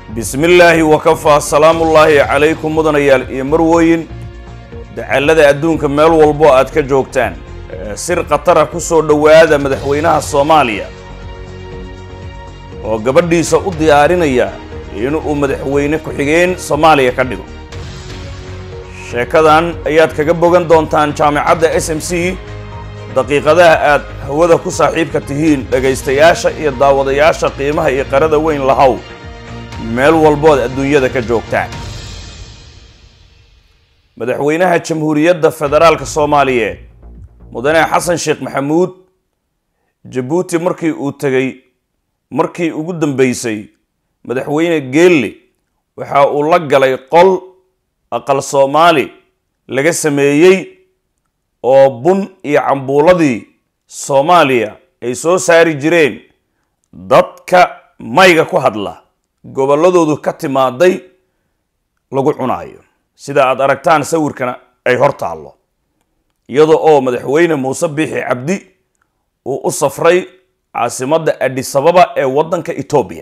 bismi illaahi wakafaa salaamullaahi calaykum mudanayaal iyo marwooyin dacallada adduunka meel walbo aad ka joogtaan sir khatara ku soo dhowaada madaxweynaha soomaaliya oo gabadhiisa u diyaarinaya inuu madaxweyne ku-xigeen soomaaliya ka dhigo sheekadan ayaad kaga bogan doontaan jaamicadda s m c daqiiqadaha aad hawada ku saaxiibka tihiin dhegaystayaasha iyo daawadayaasha qiimaha iyo qarada weyn lahow meel walbood adduunyada ka joogtaan madaxweynaha jamhuuriyadda federaalka soomaaliyeed mudane xasan sheekh maxamuud jabuuti markii uu tegey markii ugu dambeysay madaxweyne geelle waxa uu la galay qol aqal soomaali laga sameeyey oo bun iyo cambuuladii soomaaliya ay soo saari jireen dadka mayga ku hadla gobolladoodu ka timaaday lagu cunaayo sida aad aragtaan sawirkana ay hor taallo iyada oo madaxweyne muuse biixi cabdi uu u safray caasimadda adisababa ee waddanka etoobiya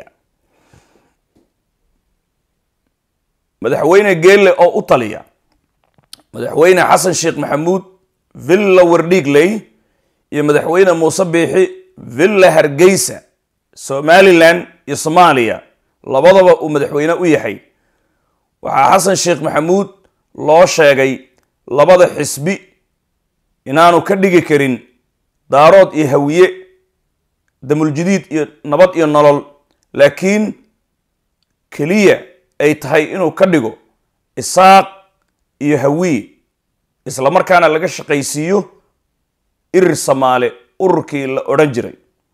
madaxweyne geelle oo u taliya madaxweyne xasan sheekh maxamuud villa wardhiigley iyo madaxweyne muuse biixi villa hargeysa somalilan iyo soomaaliya labadaba uu madaxweyne u yahay waxaa xasan sheekh maxamuud loo sheegay labada xisbi inaanu ka dhigi karin daarood iyo hawiye damuljadiid iyo nabad iyo nolol laakiin keliya ay tahay inuu ka dhigo isaaq iyo hawiye isla markaana laga shaqaysiiyo irir samaale ururkii la odhan jiray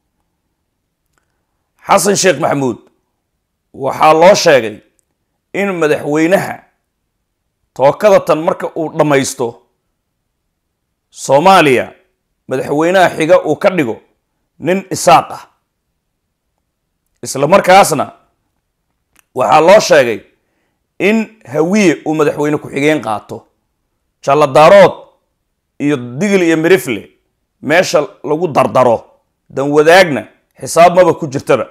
xasan sheekh maxamuud waxaa loo sheegay in madaxweynaha tookada tan marka uu dhammaysto soomaaliya madaxweynaha xiga uu ka dhigo nin isaaq ah isla markaasna waxaa loo sheegay in hawiye uu madaxweyne ku-xigeen qaato jalladaarood iyo digil iyo mirifle meesha lagu dardaro dan wadaagna xisaab maba ku jirtaba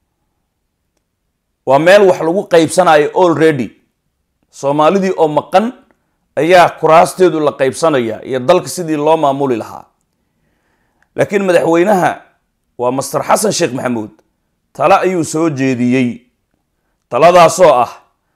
waa meel wax lagu qaybsanayo already soomaalidii oo maqan ayaa kuraasteedu la qaybsanaya iyo dalka sidii loo maamuli lahaa laakiin madaxweynaha waa master xasan sheekh maxamuud tale ayuu soo jeediyey taladaasoo ah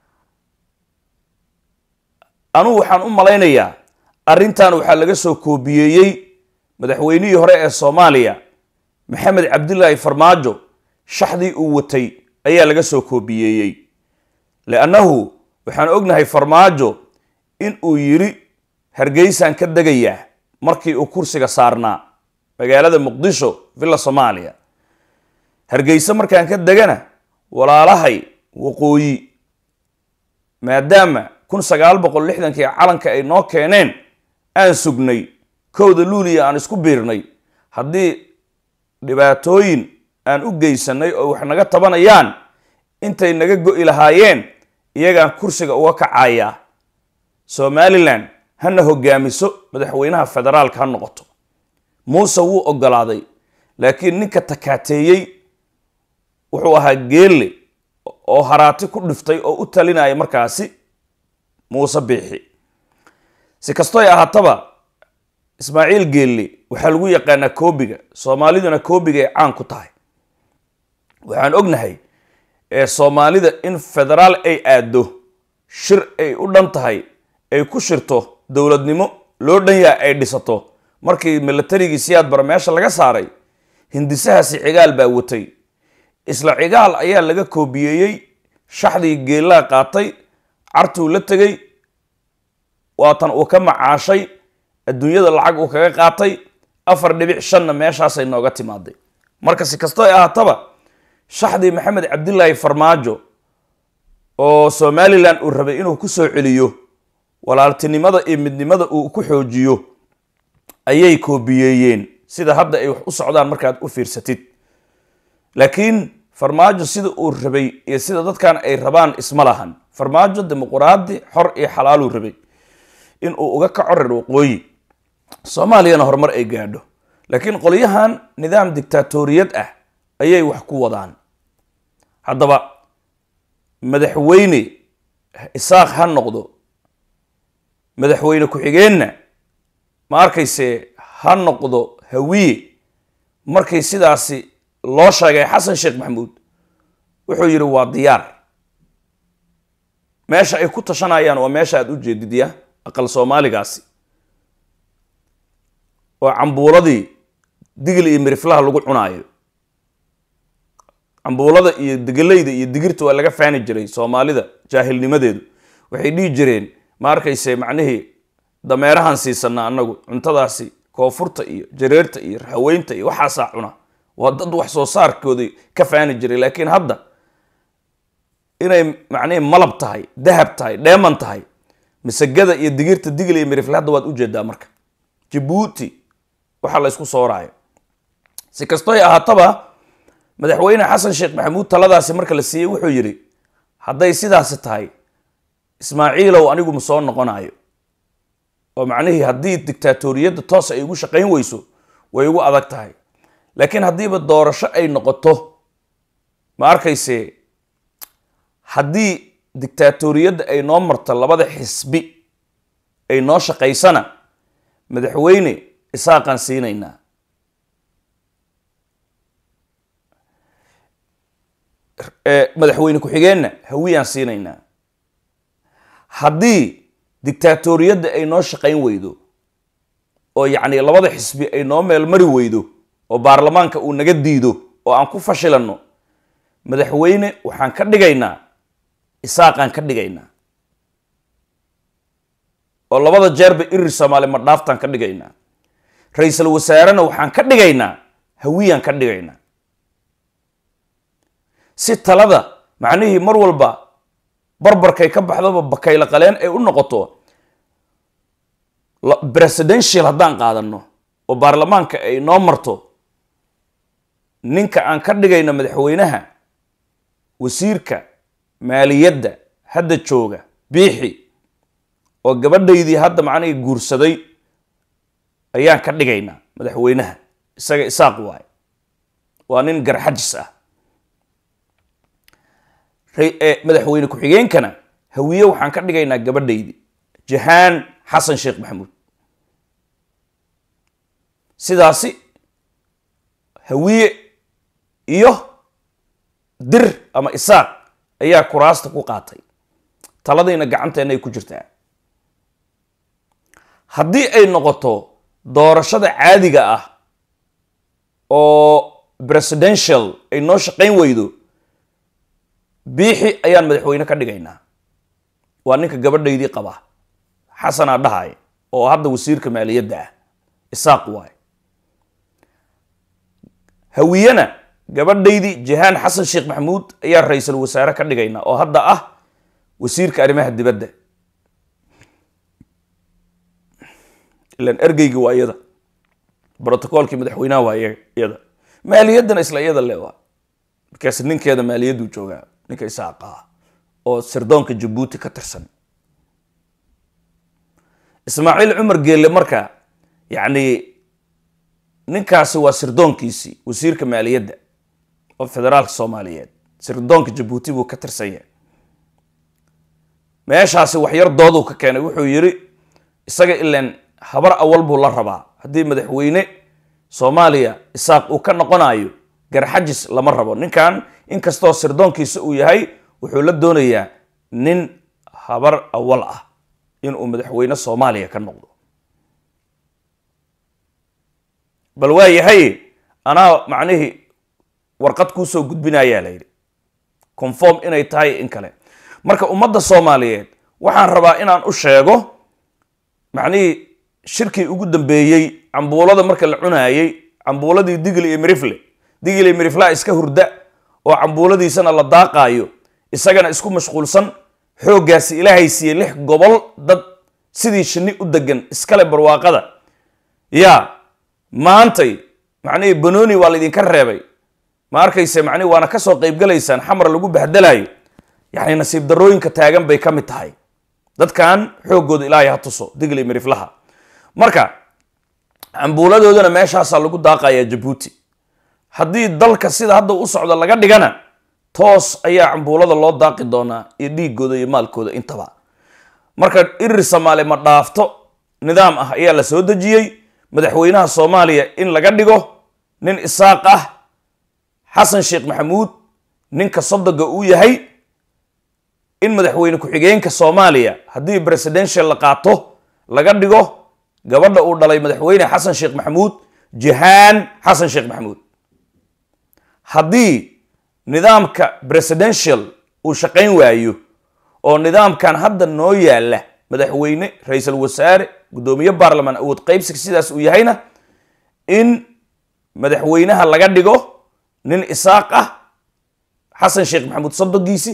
anugu waxaan u malaynayaa arrintan waxaa laga soo koobiyeeyey madaxweynihii hore ee soomaaliya maxamed cabdilaahi farmaajo shaxdii uu watay ayaa laga soo koobiyeeyey liannahu waxaan ognahay farmaajo in uu yidhi hargeysaan ka degayaa markii uu kursiga saarnaa magaalada muqdisho villa soomaaliya hargeyse markaan ka degana walaalahay waqooyi maadaama kun sagaal boqol lixdankii calanka ay noo keeneen aan sugnay kowda luuliya aan isku biirnay haddii dhibaatooyin aan u geysanay oo wax naga tabanayaan intay naga go'i lahaayeen iyagaan kursiga uga kacayaa somalilan hana hogaamiso madaxweynaha federaalka ha noqoto muuse wuu ogolaaday laakiin ninka takaateeyey wuxuu ahaa geelle oo haraati ku dhiftay oo u talinaya markaasi muuse biixi si kastoy ahaataba ismaaciil geelle waxaa lagu yaqaanaa koobiga soomaaliduna koobigay caan ku tahay waxaan ognahay ee soomaalida in federaal ay aaddo shir ay u dhan tahay ay ku shirto dowladnimo loo dhan yaha ay dhisato markii milatarigii siyaad bara meesha laga saaray hindisahaasi cigaal baa watay isla cigaal ayaa laga koobiyeeyey shaxdii geellaa qaatay cartuu la tegey waatan uu ka macaashay adduunyada lacag uu kaga qaatay afar dhibic shanna meeshaasay nooga timaaday marka si kastoo ay ahaataba shaxdii maxamed cabdilaahi farmaajo oo somalilan uu rabay inuu ku soo celiyo walaaltinimada iyo midnimada uu ku xoojiyo ayay koobiyeeyeen sida hadda ay wax u socdaan markaad u fiirsatid laakiin farmaajo sida uu rabay iyo sida dadkan ay rabaan isma lahan farmaajo dimuquraadi xor iyo xalaaluu rabay in uu uga kaco reer waqooyi soomaaliyana horumar ay gaadho laakiin qolyahan nidaam dictaatoriyad ah ayay wax ku wadaan haddaba madaxweyne isaaq ha noqdo madaxweyne ku-xigeenna ma arkayse ha noqdo hawiye markii sidaasi loo sheegay xasan sheekh maxamuud wuxuu yidhi waa diyaar meesha ay ku tashanayaan waa meesha aada u jeedidya aqal soomaaligaasi oo cambuuladii digil iyo miriflaha lagu cunaayo cambuulada iyo degelayda iyo digirta waa laga faani jiray soomaalida jaahilnimadeedu waxay dhihi jireen ma arkayse macnihii dameerahan siisanaa annagu cuntadaasi koonfurta iyo jareerta iyo haweynta iyo waxaasaa cuna waa dad wax soo saarkoodii ka faani jiray laakiin hadda inay macnihii malab tahay dahab tahay dheeman tahay masagada iyo digirta digil iyo mirifle hadda waad ujeedaa marka jabuuti waxaa la ysku sooraayo si kastoy ahaataba madaxweyne xasan sheekh maxamuud taladaasi marka la siiyey wuxuu yidhi hadday sidaasi tahay ismaaciilow anigu ma soo noqonayo oo macnihii haddii dictaatoriyadda toos ay igu shaqayn weyso way igu adag tahay laakiin haddiiba doorasho ay noqoto ma arkayse haddii dictaatoriyadda ay noo marto labada xisbi ay noo shaqaysana madaxweyne isaaqaan siinaynaa madaxweyne ku-xigeenna hawiyaan siinaynaa haddii dictaatoriyadda ay noo shaqayn weydo oo yacni labada xisbi ay noo meelmari weydo oo baarlamaanka uu naga diido oo aan ku fashilanno madaxweyne waxaan ka dhigaynaa isaaqaan ka dhigaynaa oo labada jeerba irir soomaali ma dhaaftaan ka dhigaynaa ra-iisul wasaarena waxaan ka dhigaynaa hawiyaan ka dhigaynaa si talada macnihii mar walba barbarkay ka baxdaba bakaylo qaleen ay u noqoto presidential haddaan qaadano oo baarlamaanka ay noo marto ninka aan ka dhigayno madaxweynaha wasiirka maaliyadda hadda jooga biixi oo gabadhaydii hadda macnihii guursaday ayaan ka dhigaynaa madaxweynaha isaga isaaq waaye waa nin garxajis ah madaxweyne ku-xigeenkana hawiye waxaan ka dhigaynaa gabadhaydii jahaan xasan sheekh maxamuud sidaasi hawiye iyo dir ama isaaq ayaa kuraasta ku qaatay taladiina gacanteenna ay ku jirtaa haddii ay noqoto doorashada caadiga ah oo presidential ay noo shaqayn weydo biixi ayaan madaxweyne ka dhigaynaa waa ninka gabadhaydii qaba xasanaa dhahay oo hadda wasiirka maaliyadda ah isaaq waay hawiyena gabadhaydii jahaan xasan sheekh maxamuud ayaa ra-iisul wasaare ka dhigaynaa oo hadda ah wasiirka arrimaha dibadda ilan ergeyga waa iyada brotocoolkii madaxweynaha waa iyada maaliyaddana isla iyada le waa markaas ninkeeda maaliyadduu joogaa ninka isaaqa ah oo sirdoonka jabuuti ka tirsan ismaaciil cumar geelle marka yacni ninkaasi waa sirdoonkiisii wasiirka maaliyadda oo federaalka soomaaliyeed sirdoonka jabuuti buu ka tirsan yahay meeshaasi waxyar dooduu ka keenay wuxuu yidhi isaga ilan habar awal buu la rabaa haddii madaxweyne soomaaliya isaaq uu ka noqonayo garxajis lama rabo ninkan inkastoo sirdoonkiisa uu yahay wuxuu la doonayaa nin habar awal ah inuu madaxweyne soomaaliya ka noqdo bal waa yahay anaa macnihii warqad kuusoo gudbinayaa la yidhi conform inay tahay in kale marka ummadda soomaaliyeed waxaan rabaa inaan u sheego macnihii shirkii ugu dambeeyey cambuulada marka la cunaayey cambuuladii digli iyo mirifle digli iyo miriflaa iska hurda oo cambuuladiisana la daaqaayo isagana isku mashquulsan xooggaasi ilaahay siiyey lix gobol dad sidii shinni u degan iskale barwaaqada yaa maantay macnihii banooni waa laydinka reebay ma arkayse macnihi waana kasoo qaybgalaysaan xamar lagu bahdalayo yacni nasiib darooyinka taagan bay ka mid tahay dadkan xooggooda ilaahay ha tuso digli miriflaha marka cambuuladoodana meeshaasaa lagu daaqayaa jabuuti haddii dalka sida hadda u socda laga dhigana toos ayaa cambuulada loo daaqi doonaa iyo dhiigooda iyo maalkooda intaba marka irir soomaali ma dhaafto nidaam ah ayaa la soo dejiyey madaxweynaha soomaaliya in laga dhigo nin isaaq ah xasan sheekh maxamuud ninka sodoga uu yahay in madaxweyne ku-xigeenka soomaaliya haddii presidential la qaato laga dhigo gabadha uu dhalay madaxweyne xasan sheekh maxamuud jihaan xasan sheekh maxamuud haddii nidaamka presidential uu shaqayn waayo oo nidaamkan hadda noo yaalla madaxweyne ra-iisul wasaare guddoomiye baarlamaan awood qaybsiga sidaas uu yahayna in madaxweynaha laga dhigo nin isaaq ah xasan sheekh maxamuud sodogiisi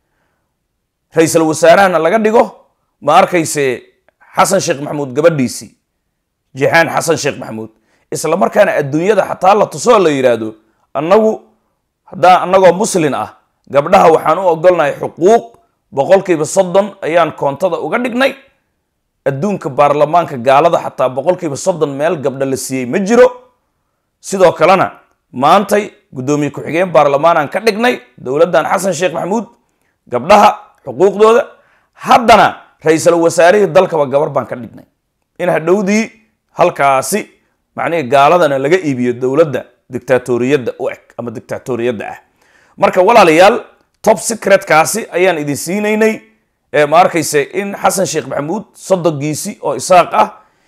ra-iisul wasaarahana laga dhigo ma arkayse xasan sheekh maxamuud gabadhiisii jihaan xasan sheekh maxamuud isla markaana adduunyada xataa la tusoo la yidhaahdo annagu haddaan annagoo muslin ah gabdhaha waxaan u ogolnahay xuquuq boqolkiiba soddon ayaan koontada uga dhignay adduunka baarlamaanka gaalada xataa boqolkiiba soddon meel gabdha la siiyey ma jiro sidoo kalena maantay guddoomiye ku-xigeen baarlamaanaan ka dhignay dowladdan xasan sheekh maxamuud gabdhaha xuquuqdooda haddana ra-iisul wasaarihii dalkaba gabar baan ka dhignay in hadhowdii halkaasi macnihii gaaladana laga iibiyo dowladda dictatoriyadda u eg ama dictatoriyadda ah marka walaalayaal top secretkaasi ayaan idin siinaynay ma arkayse in xasan sheekh maxamuud sodogiisi oo isaaq ah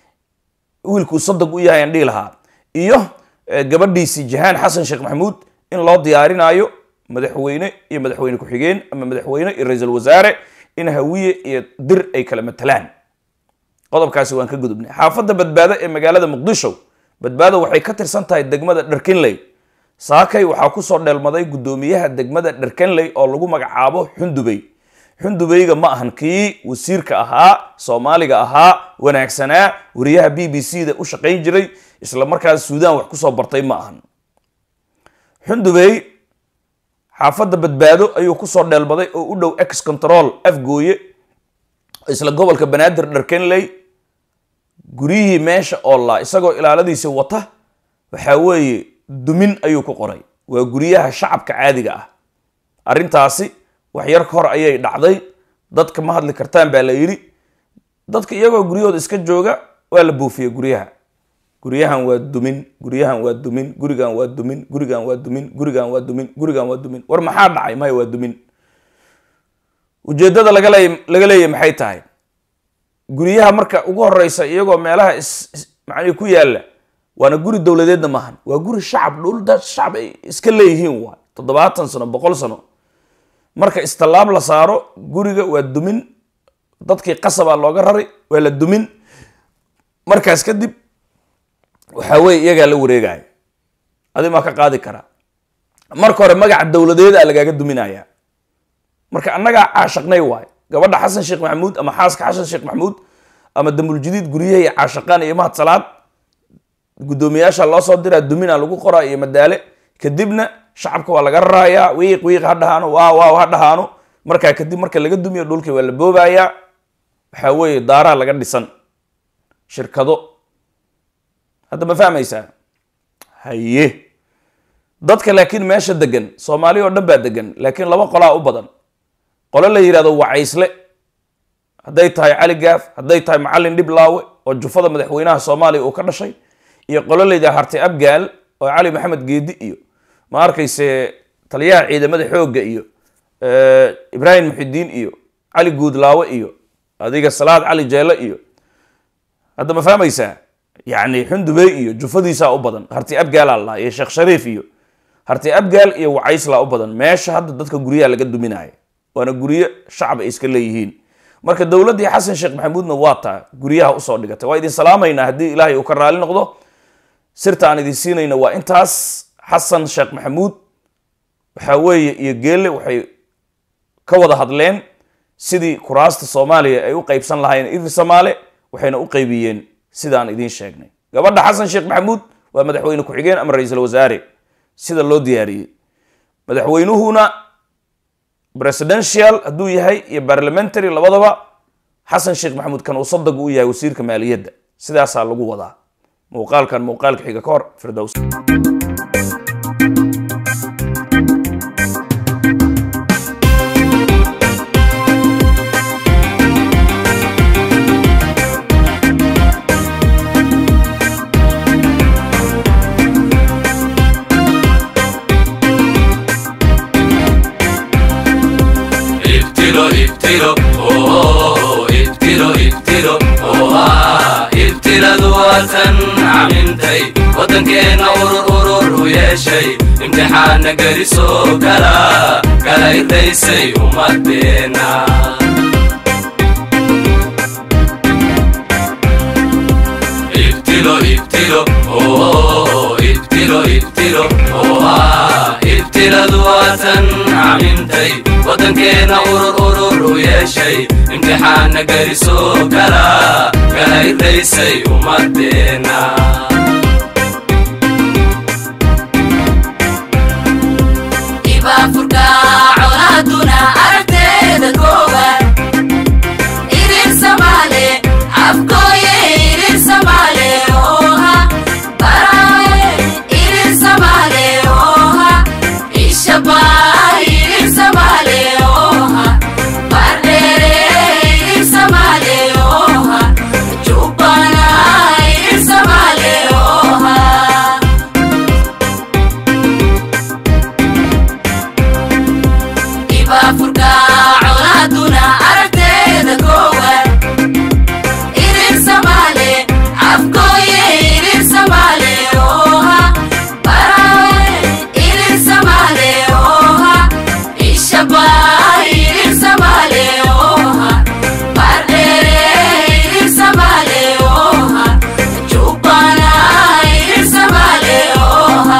wiilkuu sodog u yahay aan dhihi lahaa iyo gabadhiisii jahaan xasan sheekh maxamuud in loo diyaarinaayo madaxweyne iyo madaxweyne ku-xigeen ama madaxweyne iyo ra-iisul wasaare in hawiye iyo dir ay kala matalaan qodobkaasi waan ka gudubnay xaafadda badbaado ee magaalada muqdisho badbaado waxay ka tirsan tahay degmada dharkinley saakay waxaa kusoo dheelmaday guddoomiyaha degmada dharkenley oo lagu magacaabo xundubey xundubeyga ma ahan kii wasiirka ahaa soomaaliga ahaa wanaagsanaa wariyaha b b c da u shaqayn jiray isla markaas suudaan wax kusoo bartay ma ahan xundubey xaafadda badbaado ayuu kusoo dheelmaday oo u dhow ex control afgooye isla gobolka banaadir dharkenley guryihii meesha oollaa isagoo ilaaladiisi wata waxaa weeye dumin ayuu ku qoray waa guryaha shacabka caadiga ah arrintaasi wax yar ka hor ayay dhacday dadka ma hadli kartaan baa la yidhi dadka iyagoo guryahooda iska jooga waa la buufiyey guryaha guryahan waa dumin guryahan waa dumin gurigan waa dumin gurigan waa dumin gurigan waa dumin gurigan waa dumin war maxaa dhacay maya waa dumin ujeeddada lagale laga leeyahy maxay tahay guryaha marka ugu horeysa iyagoo meelaha is macnii ku yaalla waana guri dowladeedna maahan waa guri shacab dhulda shacab ay iska leeyihiin waa toddobaatan sano boqol sano marka istallaab la saaro guriga waa dumin dadkii qasabaa looga raray waa la dumin markaas kadib waxaa weye iyagaa la wareegaya adi maa ka qaadi karaa marka hore magaca dowladeeda lagaaga duminaya marka annagaa caashaqnay waay gabadha xasan sheekh maxamuud ama xaaska xasan sheekh maxamuud ama damuljadiid guryahay caashaqaan iyo mahad salaad guddoomiyaasha loo soo diraa dumina lagu qoraa iyo madaale kadibna shacabka waa laga rarayaa wiiq wiiq ha dhahaano waa waaw ha dhahaano markaa kadib marka laga dumiyo dhulkii waa la boobayaa waxaa weeye daaraha laga dhisan shirkado hadda ma fahmaysaa haye dadka laakiin meesha degan soomaali oo dhan baa degan laakiin laba qolaa u badan qolo la yidhahdo wacaysle hadday tahay cali gaaf hadday tahay macallin dhiblaawe oo jufada madaxweynaha soomaaliya uu ka dhashay iyo qolo la yidhahdo harti abgaal oo cali maxamed geedi iyo ma arkayse taliyaha ciidamada xoogga iyo ibraahim muxidiin iyo cali guudlaawe iyo adiga salaad cali jeele iyo hadda ma fahmaysaa yacni xundubey iyo jufadiisaa u badan harti abgaalaa lahaa iyo sheekh shariif iyo harti abgaal iyo wacayslaa u badan meesha hadda dadka guryaha laga duminaya waana guryo shacab ay iska leeyihiin marka dowladdii xasan sheekh maxamuudna waa taa guryaha usoo dhigatay waa idin salaamaynaa haddii ilaahay uu ka raali noqdo sirta aan idin siinayna waa intaas xasan sheekh maxamuud waxaa weeye iyo geelle waxay ka wada hadleen sidii kuraasta soomaaliya ay u qaybsan lahaayeen iri soomaale waxayna u qaybiyeen sidaan idiin sheegnay gabadha xasan sheekh maxamuud waa madaxweyne ku-xigeen ama ra-iisul wasaare sida loo diyaariyey madaxweynuhuna presidential hadduu yahay iyo parliamentary labadaba xasan sheekh maxamuud kan uu sadag u yahay wasiirka maaliyadda sidaasaa lagu wadaa muuqaalkan muuqaalka xiga ka hor firdows ibtilo ibtilo oo ibtilo ibtilo oo ah ibtiladu waatan camintay waddankeenna urur urur u yeeshay imtixaana gelisoo kala kala irdaysay ummadeenna ibtilo ibtilo oo ibtilo ibtilo oo ah ibtiladu waatan camintay waddankeenna urur urur u yeeshay imtixaana gelisoo kala kala irdaysay ummadeenna ibaafurka colaaduna aragteeda kooban irir samaale afkooye irir samaale ooha baraaye irir samaale ooha ishabaa irir samaale ooha bardheere irir samaale ooha jubbana irir samaale ooha ibaafurka colaaduna aragteeda koowan irir samaale afkooye irir samaale ooha baraaye irir samaale ooha ishabaa irir samaale ooha bardheere irir samaale ooha jubbana irir samaale ooha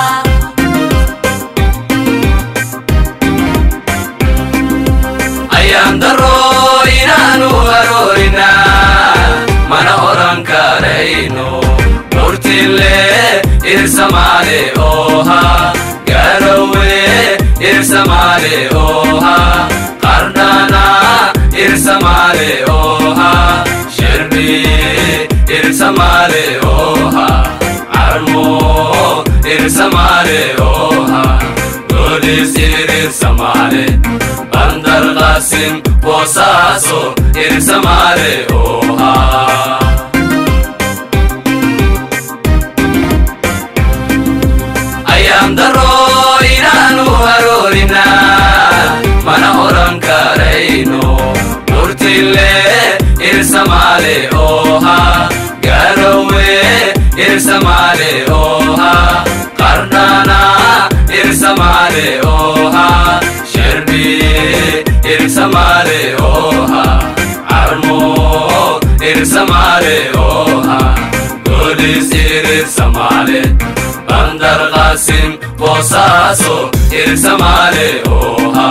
ayaan daro inaanu aroorina mana oran karayno murtille irsamaale ooha garowe irsamaale ooha qardhana irsamaale ooha shirbi irsamaale ooha carmo irsamaale ooha golis irsamaale bandar qasim boosaaso irsamaale ooha ayaan daro inaanu aroorina mana oran karayno murtille irsamaale ooha garowe irsamaale ooha qardhana irsamaale ooha shirbi irsamaale ooha carmo irsamaale ooha golis irsamaale bandar qasim boosaaso irsamaale ooha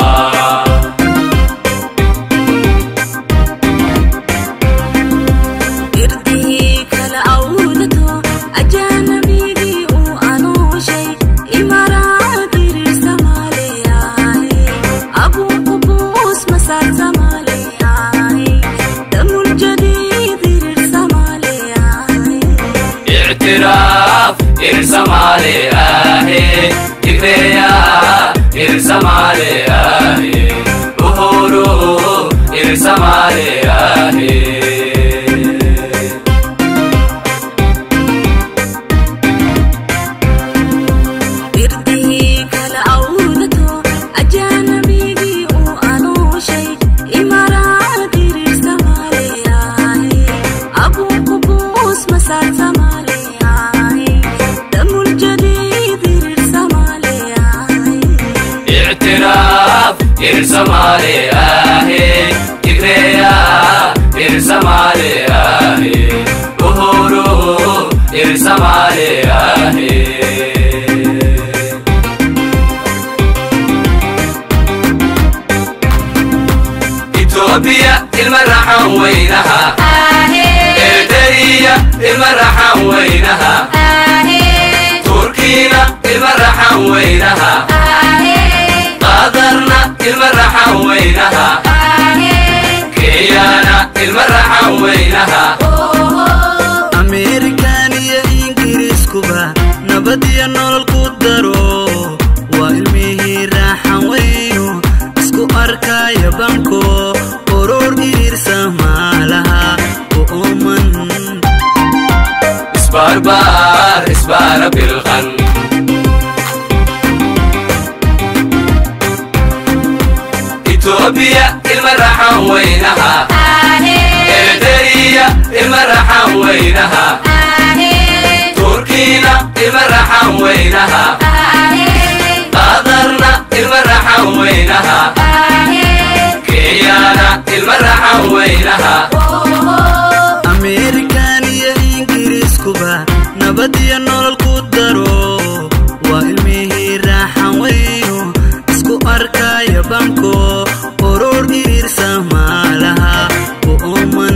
irdihii kala awdato ajaanabigii uu anooshay imaraad irir samaaleyahay abuu qubuus masaar samaaleyahay damul jadiid irir samaaleyahay اعتراف إرسمالي آهي تكريا إرسمالي آهي أهورو إرسمالي آهي irdihii kala awdato ajaanabigii uu anooshay imaraad irir samaaleyahay abuu qubuus masaar samaaleyahay damul jadiid irir samaaleyahay اعتراف إرسمالي آهي تكريا إرسمالي آهي أهورو إرسمالي آهي إثيوبيا المرحة وينها إرتريا المرحة وينها تركينا المرحة وينها قادرنا المرحة وينها كيانا المرحة وينها ameerikan iyo ingiriiskuba nabad iyo nolol ku daro waa ilmihii raaxan weynu isku arkaya banko urur iirsa maalaha u ooman اسباربار اسبار بالغن إثيوبيا ilma raxan weynaha eritrea ilma raxan weynaha turkiina ilma raxan weynaha qadarna ilma raxan weynaha kenyana ilma raxan weynaha ameerikan iyo ingiriiskuba nabad iyo nolol ku daro waa ilmihii raaxan weyno isku arkaya banko oror iriirsa maalaha u ooman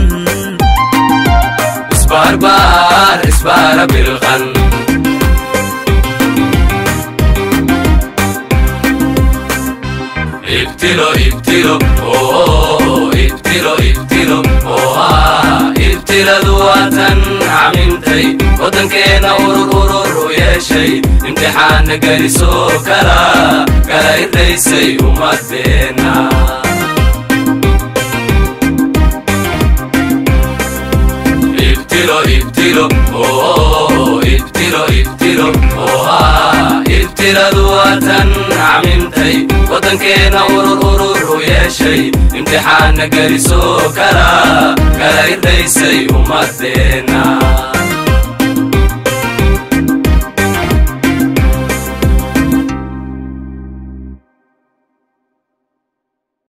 isbaarbaar isbaara bilqan ibtilo ibtilo oo ibtilo ibtilo oha ibtiladu waatan camintay waddankeena urur urur u yeeshay imtixaana gelisoo kala kala irdaysay ummadeenna ibtilo ibtilo oo ibtilo ibtilo oha ibtiladu waatan camintay waddankeena urur urur u yeeshay imtixaana gelisoo kala kala irdaysay ummadeenna